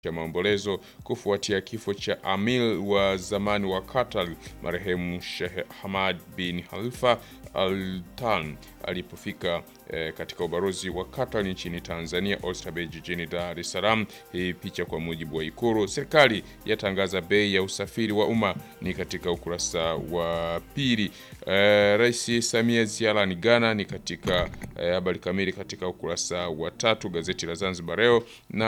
cha maombolezo kufuatia kifo cha amir wa zamani wa Qatar marehemu Sheikh Hamad bin Khalifa Al Thani alipofika eh, katika ubalozi wa Qatar nchini Tanzania Oysterbay jijini Dar es Salaam. Hii picha kwa mujibu wa Ikulu. Serikali yatangaza bei ya usafiri wa umma ni katika ukurasa wa pili. Eh, Rais Samia ziarani Ghana ni katika eh, habari kamili katika ukurasa wa tatu. Gazeti la Zanzibar Leo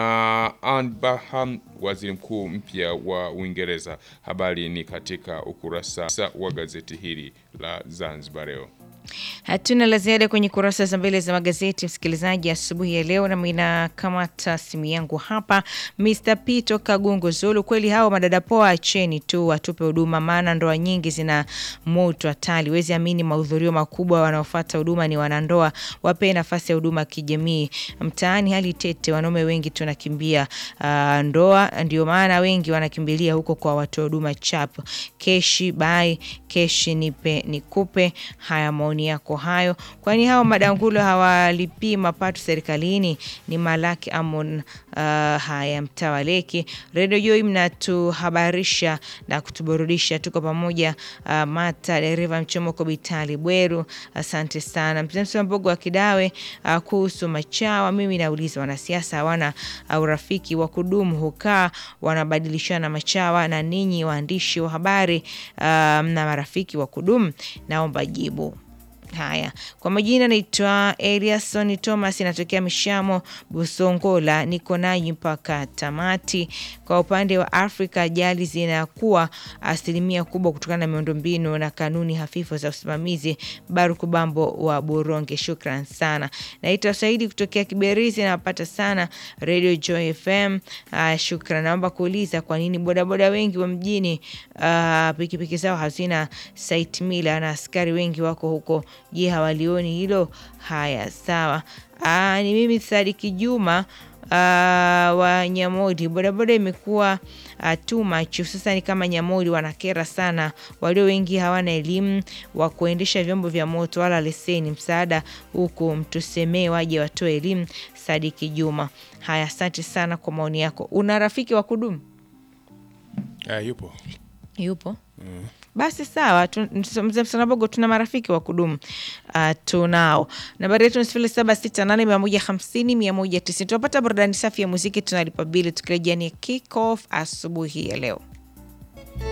na Anne Baham waziri mkuu mpya wa Uingereza, habari ni katika ukurasa wa gazeti hili la Zanzibar Leo. Hatuna la ziada kwenye kurasa za mbele za magazeti msikilizaji, asubuhi ya leo, nami nakamata simu yangu hapa. Mr Pito Kagungu Zulu, kweli hao madada poa, acheni tu watupe huduma, maana ndoa nyingi zina moto hatari. Wezi amini, mahudhurio makubwa wanaofuata huduma ni wanandoa. Wape nafasi ya huduma kijamii. Mtaani hali tete, wanaume wengi tunakimbia uh, ndoa, ndio maana wengi wanakimbilia huko kwa watoa huduma chap keshi bai keshi nipe nikupe. Haya maoni yako hayo, kwani hao madangulo hawalipii mapato serikalini? Ni Malaki Amon. Uh, haya mtawaleki redio Joi, mnatuhabarisha na kutuburudisha, tuko pamoja. Uh, Mata dereva mchomoko Bitali Bweru, asante sana. Mzee Mbogo wa Kidawe, uh, kuhusu machawa, mimi nauliza wanasiasa hawana urafiki wa kudumu, hukaa wanabadilishana machawa, na ninyi waandishi wa habari uh, mna marafiki wa kudumu? Naomba jibu. Haya, kwa majina naitwa Eliasson Thomas, inatokea Mishamo Busongola, niko nanyi mpaka tamati. Kwa upande wa Afrika, ajali zinakuwa asilimia kubwa kutokana na miundombinu na kanuni hafifu za usimamizi. Baruku Bambo wa Boronge, shukran sana. Naitwa Saidi kutokea Kiberizi, napata sana Radio Joy FM. Uh, shukran. Naomba kuuliza kwa nini bodaboda wengi wa mjini uh, pikipiki zao hazina site mila na askari wengi wako huko Je, hawalioni hilo? Haya, sawa. Aa, ni mimi Sadiki Juma aa, wa Nyamodi. Bodaboda imekuwa too much hususani kama Nyamodi, wanakera sana. Walio wengi hawana elimu wa kuendesha vyombo vya moto wala leseni. Msaada huku mtusemee, waje watoe elimu. Sadiki Juma. Haya, asante sana kwa maoni yako. Una rafiki wa kudumu? Uh, yupo yupo mm. Basi sawa, mzee Msanabogo, tuna marafiki wa kudumu uh, tunao. Nambari yetu ni sifuri saba sita nane mia moja hamsini mia moja tisini. Tunapata burudani safi ya muziki, tunalipa bili tukirejea ni kick off asubuhi ya leo.